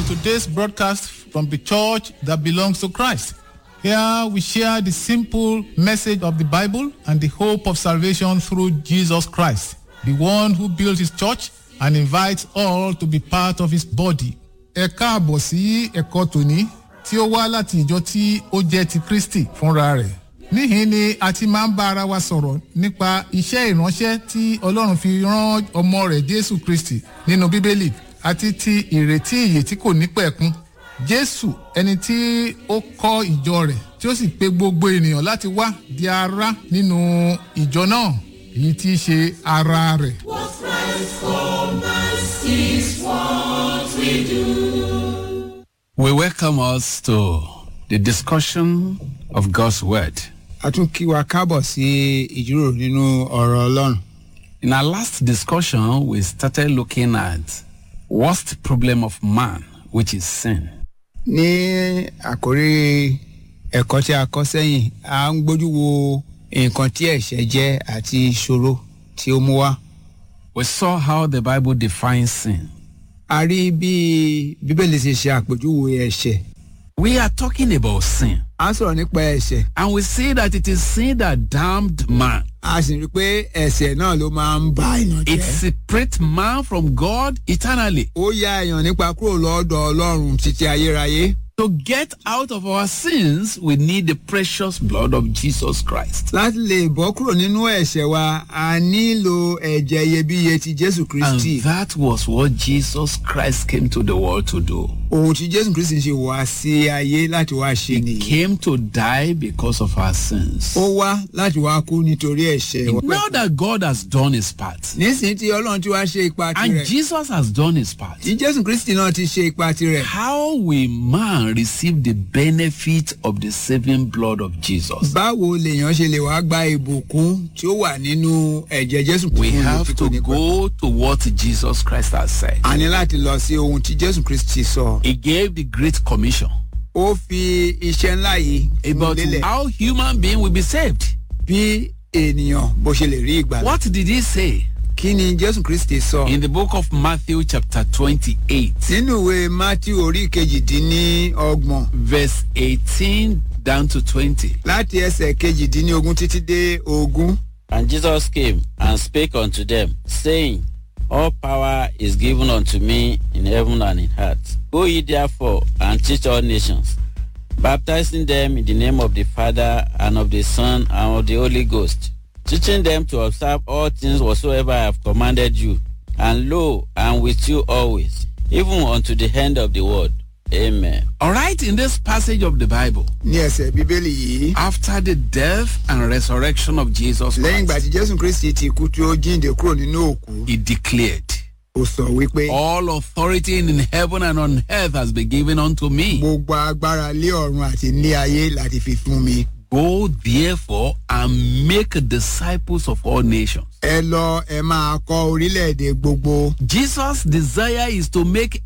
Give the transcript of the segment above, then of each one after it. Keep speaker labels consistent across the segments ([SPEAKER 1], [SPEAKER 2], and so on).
[SPEAKER 1] today's broadcast from the church that belongs to Christ. Here we share the simple message of the Bible and the hope of salvation through Jesus Christ, the one who built his church and invites all to be part of his body. Ẹ káàbọ̀ sí ẹ̀kọ́ tòní tí ó wá láti ìjọ tí ó jẹ́ ti Kristi fúnra rẹ̀. Níhìn ni a ti máa ń bá ara wa sọ̀rọ̀ nípa iṣẹ́ ìránṣẹ́ tí Ọlọ́run fi rán ọmọ rẹ̀ Jésù Kristi nínú Bíbélì àti ti ìrètí ìyè tí kò ní pẹ̀kun. Jésù ẹni tí ó kọ́ ìjọ rẹ̀ tí ó sì pe gbogbo ènìyàn láti wá di ara nínú ìjọ náà èyí tí í ṣe ara rẹ̀.
[SPEAKER 2] What Christ for us is what we do.
[SPEAKER 3] We welcome us to the discussion of God's Word.
[SPEAKER 4] a tún kí wa káàbọ̀ sí ìjíròrò nínú ọ̀rọ̀ ọlọ́run.
[SPEAKER 3] In our last discussion, we started looking at worst problem of man, which is sin.
[SPEAKER 4] ní àkórí ẹ̀kọ́ tí a kọ́ sẹ́yìn a ń gbójú wo nǹkan tí ẹ̀ṣẹ̀ jẹ́ àti ìṣòro tí ó mú wá.
[SPEAKER 3] We saw how the Bible defines sin.
[SPEAKER 4] a rí bí bíbélì ṣe ṣe àpèjúwe ẹ̀ṣẹ̀.
[SPEAKER 3] We are talking about sin,
[SPEAKER 4] a ń sọ̀rọ̀ nípa ẹ̀ṣẹ̀
[SPEAKER 3] and we see that it is sin that damned man.
[SPEAKER 4] a sì rí i pé ẹ̀ṣẹ̀ náà ló máa ń ba èèyàn
[SPEAKER 3] It
[SPEAKER 4] jẹ́.
[SPEAKER 3] separates man from God eternally.
[SPEAKER 4] ó ya èèyàn nípa kúrò lọ́dọ̀ ọlọ́run títí ayérayé.
[SPEAKER 3] To get out of our sins, we need the precious blood of Jesus Christ.
[SPEAKER 4] láti lè bọ́ kúrò nínú ẹ̀ṣẹ̀ wa a nílò ẹ̀jẹ̀ iyebíye ti jésù
[SPEAKER 3] And
[SPEAKER 4] kristi.
[SPEAKER 3] that was what Jesus Christ came to the world to do.
[SPEAKER 4] ohun tí jésù kristi ṣe wá sí ayé láti wá ṣe
[SPEAKER 3] He
[SPEAKER 4] nìyí.
[SPEAKER 3] came to die because of our sins.
[SPEAKER 4] ó wá láti wá kú nítorí ẹ̀ṣẹ̀ wa.
[SPEAKER 3] Now that God has done his part,
[SPEAKER 4] nísìnyí tí ọlọ́run ti wá ṣe ipa
[SPEAKER 3] and
[SPEAKER 4] tirẹ̀
[SPEAKER 3] Jesus has done his part,
[SPEAKER 4] tí jésù kristi náà ti ṣe ipa tirẹ̀.
[SPEAKER 3] how will man receive the benefit of the saving blood of Jesus?
[SPEAKER 4] báwo lèèyàn ṣe lè wá gba ìbùkún tí ó wà nínú ẹ̀jẹ̀ jésù
[SPEAKER 3] We
[SPEAKER 4] Kristi
[SPEAKER 3] have
[SPEAKER 4] tí kò
[SPEAKER 3] to
[SPEAKER 4] ní pẹ́?
[SPEAKER 3] go to what Jesus Christ has said.
[SPEAKER 4] a ní láti lọ sí ohun tí jésù kristi sọ.
[SPEAKER 3] He gave the Great Commission
[SPEAKER 4] ó fi iṣẹ́ ńlá yìí mú
[SPEAKER 3] about
[SPEAKER 4] lélẹ̀
[SPEAKER 3] how human being will be saved.
[SPEAKER 4] bí ènìyàn bó ṣe lè rí ìgbà.
[SPEAKER 3] What did he say?
[SPEAKER 4] kí ni jésù kristi sọ.
[SPEAKER 3] In the book of Matthew, chapter 28,
[SPEAKER 4] nínú ìwé matthew orí kejìdínlọ́gbọ̀n
[SPEAKER 3] verse 18 down to 20.
[SPEAKER 4] láti ẹsẹ̀ kejìdínlógún títí dé ogún.
[SPEAKER 5] And Jesus came and spake unto them, saying, All power is given unto me in heaven and in earth. Go ye therefore and teach all nations, baptizing them in the name of the Father and of the Son and of the Holy Ghost, teaching them to observe all things whatsoever I have commanded you. And lo, I am with you always, even unto the end of the world. Amen.
[SPEAKER 3] All right, in this passage of the Bible,
[SPEAKER 4] ní ẹsẹ̀ bíbélì yìí
[SPEAKER 3] after the death and resurrection of Jesus
[SPEAKER 4] lẹ́yìn ìgbà
[SPEAKER 3] Christ,
[SPEAKER 4] tí jésù kristi ti kú tí ó jíǹde kúrò nínú òkú
[SPEAKER 3] he declared,
[SPEAKER 4] ó sọ wípé
[SPEAKER 3] All authority in heaven and on earth has been given unto me.
[SPEAKER 4] gbogbo agbára lé ọ̀run àti ní ayé láti fi fún mi.
[SPEAKER 3] Go therefore and make disciples of all nations.
[SPEAKER 4] ẹ lọ ẹ máa kọ orílẹ̀-èdè gbogbo.
[SPEAKER 3] Jesus' desire is to make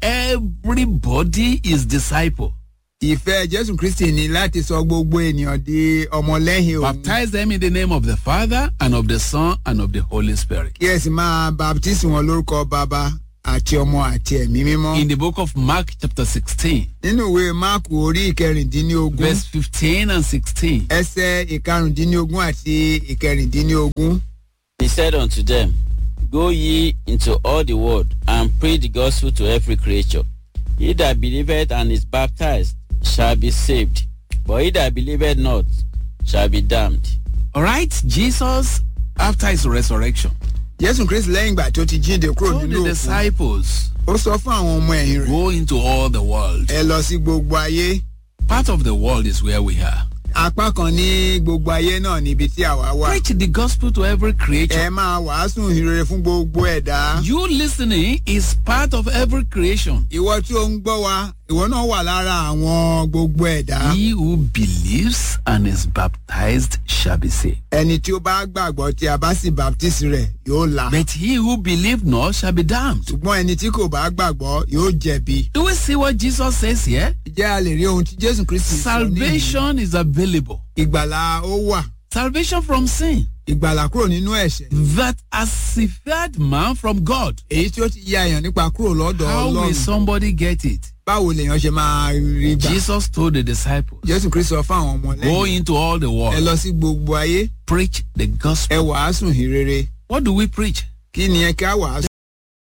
[SPEAKER 3] everybody his disciple.
[SPEAKER 4] ìfẹ́ jésù kristi ni láti sọ gbogbo ènìyàn di ọmọlẹ́yìn òun.
[SPEAKER 3] Baptize them in the name of the Father and of the Son and of the Holy Spirit.
[SPEAKER 4] kí ẹ sì máa baptisi wọn lórúkọ bàbá àti ọmọ àti ẹ̀mí mímọ́.
[SPEAKER 3] In the book of Mark chapter 16,
[SPEAKER 4] nínú ìwé máàkù orí ìkẹrìndínlógún
[SPEAKER 3] verse 15 and 16.
[SPEAKER 4] ẹsẹ̀ ìkarùndínlógún àti ìkẹrìndínlógún.
[SPEAKER 5] He said unto them, Go ye into all the world and preach the gospel to every creature. He that believeth and is baptized shall be saved, but he that believeth not shall be damned.
[SPEAKER 3] All right, Jesus, after his resurrection,
[SPEAKER 4] jésù kristi lẹ́yìn ìgbà tó ti jíǹde kúrò
[SPEAKER 3] told
[SPEAKER 4] nínú
[SPEAKER 3] the
[SPEAKER 4] òkú
[SPEAKER 3] disciples,
[SPEAKER 4] ó sọ fún àwọn ọmọ ẹ̀yìn rẹ̀
[SPEAKER 3] Go into all the world.
[SPEAKER 4] ẹ lọ sí gbogbo ayé
[SPEAKER 3] Part of the world is where we are.
[SPEAKER 4] apá kan ní gbogbo ayé náà níbi tí àwa wà.
[SPEAKER 3] Preach the gospel to every
[SPEAKER 4] ẹ
[SPEAKER 3] creature.
[SPEAKER 4] máa wàásù ìrere fún gbogbo ẹ̀dá.
[SPEAKER 3] You listening is part of every creation.
[SPEAKER 4] ìwọ tí ó ń gbọ́ wa ìwọ náà wà lára àwọn gbogbo ẹ̀dá.
[SPEAKER 3] He who believes and is baptized shall be saved.
[SPEAKER 4] ẹni tí ó bá gbàgbọ́ tí a bá sì baptisi rẹ̀ yóò là.
[SPEAKER 3] But he who believe not shall be damned.
[SPEAKER 4] ṣùgbọ́n ẹni tí kò bá gbàgbọ́ yóò jẹ̀bi.
[SPEAKER 3] Do we see what Jesus says here?
[SPEAKER 4] jẹ́ a lè rí ohun tí jésù kristi sọ ní
[SPEAKER 3] Salvation is available.
[SPEAKER 4] ìgbàlà ó wà
[SPEAKER 3] Salvation from sin
[SPEAKER 4] ìgbàlà kúrò nínú ẹ̀ṣẹ̀.
[SPEAKER 3] that has severed man from God.
[SPEAKER 4] èyí tí ó ti ya èèyàn nípa kúrò lọ́dọ̀
[SPEAKER 3] How will
[SPEAKER 4] ọlọ́run.
[SPEAKER 3] somebody get it?
[SPEAKER 4] báwo lèèyàn ṣe máa rí gbà.
[SPEAKER 3] Jesus told the disciples,
[SPEAKER 4] jésù kristu sọ fún àwọn ọmọ
[SPEAKER 3] Go
[SPEAKER 4] lẹ́yìn
[SPEAKER 3] into all the
[SPEAKER 4] ẹ
[SPEAKER 3] world,
[SPEAKER 4] lọ sí gbogbo ayé
[SPEAKER 3] preach the
[SPEAKER 4] ẹ
[SPEAKER 3] gospel.
[SPEAKER 4] wàásù ìrere
[SPEAKER 3] What do we preach?
[SPEAKER 4] kí ni ẹ ká wàásù.